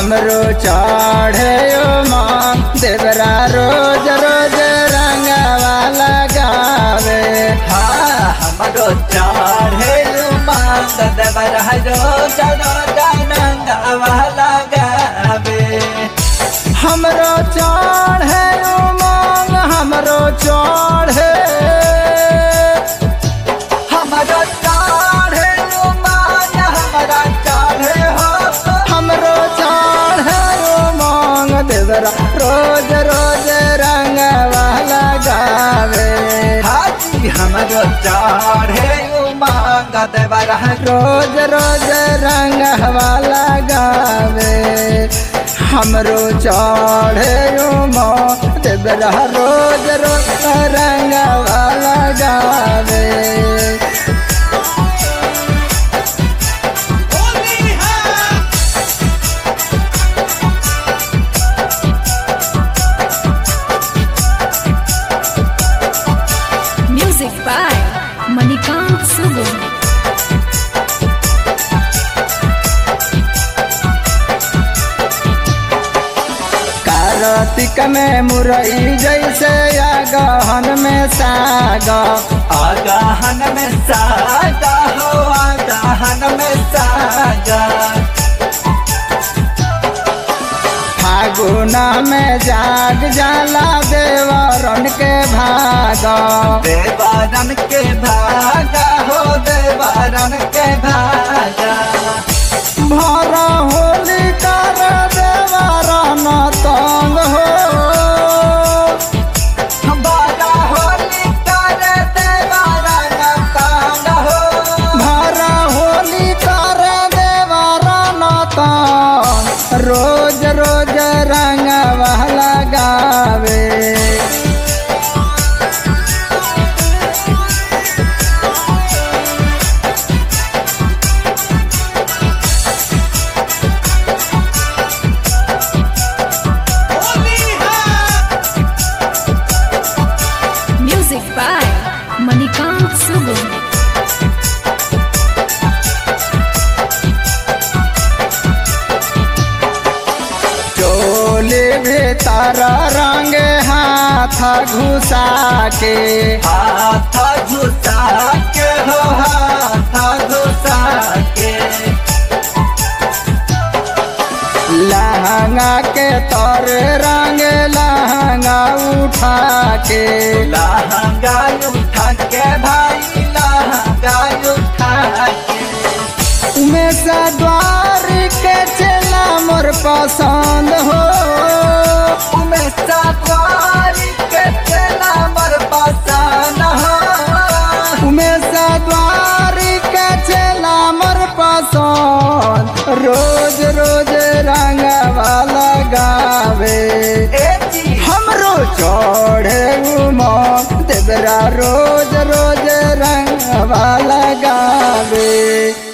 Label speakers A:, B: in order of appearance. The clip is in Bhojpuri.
A: हमरो चढ़े माँ देवरा रोज रोज रंगवा लगावे
B: हाँ हमरो चढ़े मांग देवर हजो जनो जानंगवा लगावे
A: हमरो चढ़े मांग हमरो चढ़े
B: हमरो चढ़े मांग हमरा चढ़े हो
A: हमरो चढ़े मांग देवरा रोज रोज रंगवा लगावे
B: हाजी हमरो चढ़े मांग देवर हजो
A: रोज रोज रंगवा लगावे हमरो चढ़े माँ देवरा रोज रोज रंगवा लगावे
C: Music by Manikant Sugun.
A: Kartik में मुरई जैसे या गहन में सागा
B: आगाहन में सागा हो आगाहन में सागा
A: फागुना में जाग जाला देवरन के भागा
B: देवारन के भागा हो देवारन के भागा
A: भरा होली कर देवरन तंग हो
B: बारा होली कर देवारन कांग हो
A: भरा होली कर देवरन तंग रोज रोज रंगवा लगावे
C: Music by Manikant Sugun.
A: चोली भीतर रंग हाथ घुसा के
B: हाथ घुसा के हो हाथ घुसा के
A: लहंगा के तर रंग लहंगा उठा के
B: लहंगा उठा के भाई लहंगा उठा के
A: उमेश द्वार के चला मोर पसंद हो
B: उमें सवारी के चला मर पसान हो
A: उमेश द्वार के चला मोर पसंद रोज रोज रंगवा लगावे
B: ए जी
A: हमरो चढ़े उमा देवरा रोज रोज रंगवा लगावे